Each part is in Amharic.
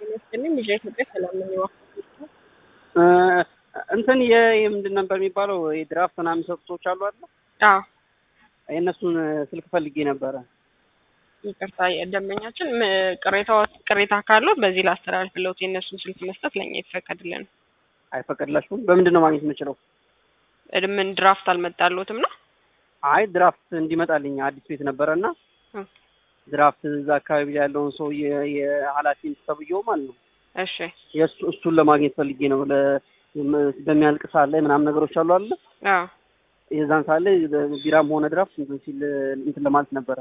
ይመስልኝ ልጅ ኢትዮጵያ ሰላም ነው። እንትን የምንድን ነበር የሚባለው የድራፍት ምናምን የሚሰጡ ሰዎች አሉ አይደል? አዎ የእነሱን ስልክ ፈልጌ ነበረ። ይቅርታ ደንበኛችን ቅሬታ ቅሬታ ካለው በዚህ ላስተላልፍለት የእነሱን ስልክ መስጠት ለእኛ ይፈቀድልን። አይፈቀድላችሁም? በምንድን ነው ማግኘት የምችለው? ምን ድራፍት አልመጣልዎትም ነው? አይ ድራፍት እንዲመጣልኝ አዲስ ቤት ነበረ እና ድራፍት እዛ አካባቢ ላይ ያለውን ሰው የኃላፊ ተብዬው ማለት ነው እሺ የእሱ እሱን ለማግኘት ፈልጌ ነው። በሚያልቅ ሰዓት ላይ ምናምን ነገሮች አሉ አለ አዎ የዛን ሰዓት ላይ ቢራም ሆነ ድራፍት እንትን ሲል እንትን ለማለት ነበረ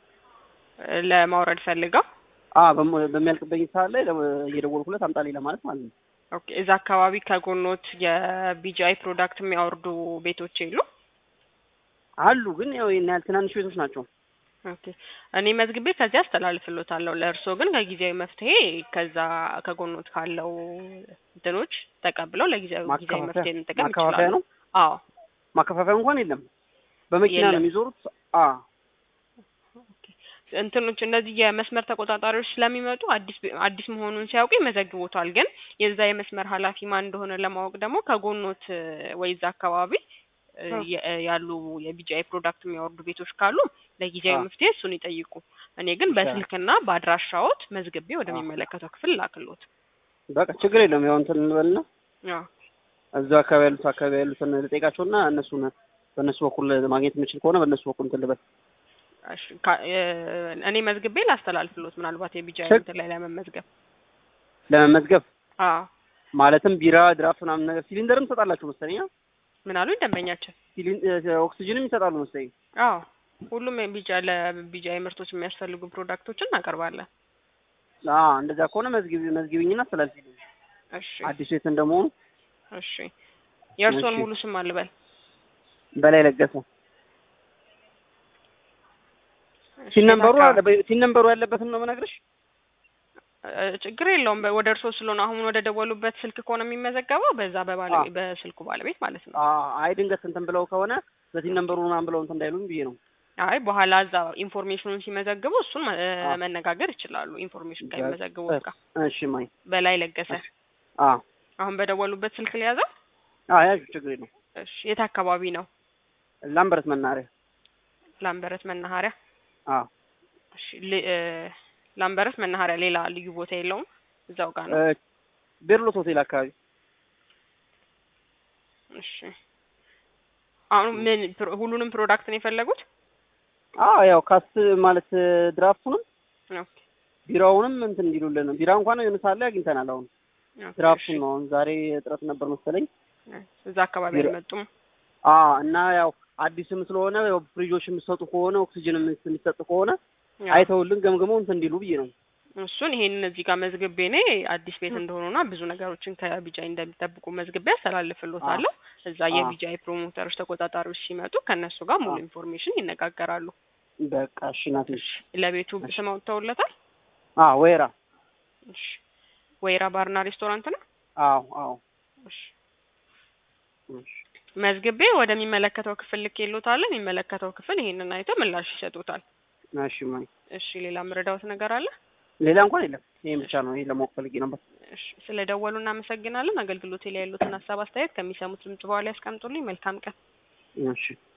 ለማውረድ ፈልገው አ በሚያልቅበኝ ሰዓት ላይ እየደወልኩለት አምጣልኝ ለማለት ማለት ነው። ኦኬ እዛ አካባቢ ከጎኖት የቢጂአይ ፕሮዳክት የሚያወርዱ ቤቶች የሉ አሉ፣ ግን ያው ይሄን ያህል ትናንሽ ቤቶች ናቸው። ኦኬ እኔ መዝግቤ ከዚያ አስተላልፍሎታለሁ። ለእርስዎ ግን ከጊዜያዊ መፍትሄ ከዛ ከጎኖት ካለው እንትኖች ተቀብለው ለጊዜያዊ ጊዜያዊ መፍትሄ እንጠቀም ማከፋፈያ ይችላሉ። ነው። አዎ ማከፋፈያ እንኳን የለም፣ በመኪና ነው የለም። የሚዞሩት። አ እንትኖች እነዚህ የመስመር ተቆጣጣሪዎች ስለሚመጡ አዲስ አዲስ መሆኑን ሲያውቁ ይመዘግቡታል። ግን የዛ የመስመር ኃላፊ ማን እንደሆነ ለማወቅ ደግሞ ከጎኖት ወይ እዛ አካባቢ እ, የ- ያሉ የቢጂአይ ፕሮዳክት የሚያወርዱ ቤቶች ካሉ ለጊዜያዊ አዎ። መፍትሄ እሱን ይጠይቁ። እኔ ግን በስልክና በአድራሻዎት መዝግቤ ወደሚመለከተው ክፍል ላክሎት። በቃ ችግር የለም። ያው እንትን እንበልና አዎ እዛ አካባቢ ያሉት አካባቢ ያሉትን ልጠይቃቸውና እነሱን በእነሱ በኩል ማግኘት የምችል ከሆነ በእነሱ በኩል እንትን ልበል። እሺ፣ ካ- እ፣ እኔ መዝግቤ ላስተላልፍሎት ምናልባት የቢጂአይ ችግ- እንትን ላይ ለመመዝገብ። ለመመዝገብ አዎ ማለትም ቢራ፣ ድራፍት ምናምን ነገር ሲሊንደርም ትሰጣላችሁ መሰለኝ። አ? ምን አሉኝ ደንበኛችን? ሲሊን- እ፣ ኦክሲጅንም ይሰጣሉ መሰለኝ። አዎ ሁሉም የቢጃ ለቢጃይ ምርቶች የሚያስፈልጉ ፕሮዳክቶችን እናቀርባለን። አ እንደዛ ከሆነ መዝግቢ መዝግቢኝና አስተላልፊልኝ። እሺ አዲስ ቤት እንደመሆኑ እሺ የእርስዎን እሺ። ሙሉ ስም አልበል። በላይ ለገሰ እሺ፣ ሲን ነምበሩ የት አለ አካባቢ? በ- ሲን ነምበሩ ያለበትን ነው የምነግርሽ። እ፣ ችግር የለውም። በ- ወደ እርስዎ ስለሆነ አሁን ወደ ደወሉበት ስልክ ከሆነ የሚመዘገበው በዛ በባለቤት አዎ። በስልኩ ባለቤት ማለት ነው። አ አይ ድንገት እንትን ብለው ከሆነ በሲን ነምበሩ ምናምን ብለው እንትን እንዳይሉኝ ብዬ ነው። አይ በኋላ እዛ ኢንፎርሜሽኑን ሲመዘግቡ እሱን መ- እ፣ አዎ። መነጋገር ይችላሉ። ኢንፎርሜሽን በ- ከሚመዘግቡት ጋር እሺ ማይ በላይ ለገሰ። አ አሁን በደወሉበት ስልክ ሊያዘው። አ ያዥ ችግር የለም። እሺ የት አካባቢ ነው? ላምበረት መናኸሪያ። ላምበረት መናኸሪያ። አ እሺ ል- እ፣ ላምበረት መናኸሪያ ሌላ ልዩ ቦታ የለውም? እዛው ጋር ነው። እ፣ ቤርሎስ ሆቴል አካባቢ እሺ አሁን ምን ፕሮ- ሁሉንም ፕሮዳክት ነው የፈለጉት? አ ያው ካስ ማለት ድራፍቱንም ኦኬ ቢራውንም እንትን እንዲሉልን ነው። ቢራ እንኳን የሆነ ሰዓት ላይ አግኝተናል። አሁን ኦኬ፣ ድራፍቱን እሺ። ነው አሁን ዛሬ እጥረት ነበር መሰለኝ። እዛ አካባቢ ቢራ- አልመጡም። አ እና ያው አዲስም ስለሆነ ያው ፍሪጆች የሚሰጡ ከሆነ ኦክሲጅንም የሚሰጡ ከሆነ ያው አይተውልን ገምግመው እንትን እንዲሉ ብዬ ነው። እሱን ይሄንን እዚህ ጋር መዝግቤ እኔ አዲስ ቤት እንደሆኑና ብዙ ነገሮችን ከቢጃይ እንደሚጠብቁ መዝግቤ ያስተላልፍሎታለሁ። እዛ አ። የቢጃይ ፕሮሞተሮች ተቆጣጣሪዎች ሲመጡ ከእነሱ ጋር ሙሉ አ። ኢንፎርሜሽን ይነጋገራሉ። በቃ እሺ ናት። ለቤቱ እሺ። ስም አውጥተውለታል? አ ወይራ እሺ ወይራ ባርና ሬስቶራንት ነው። አዎ አዎ እሺ እሺ መዝግቤ ወደሚመለከተው ክፍል ልኬልዎታል። የሚመለከተው ክፍል ይሄንን አይቶ ምላሽ ይሰጡታል። እሺ ማይ እሺ ሌላ ምረዳውት ነገር አለ? ሌላ እንኳን የለም። ይሄን ብቻ ነው። ይሄን ለማወቅ ፈልጌ ነበር። እሺ ስለ ደወሉ እናመሰግናለን። አገልግሎቴ ላይ ያሉትን ሀሳብ አስተያየት ከሚሰሙት ድምጽ በኋላ ያስቀምጡልኝ። መልካም ቀን። እሺ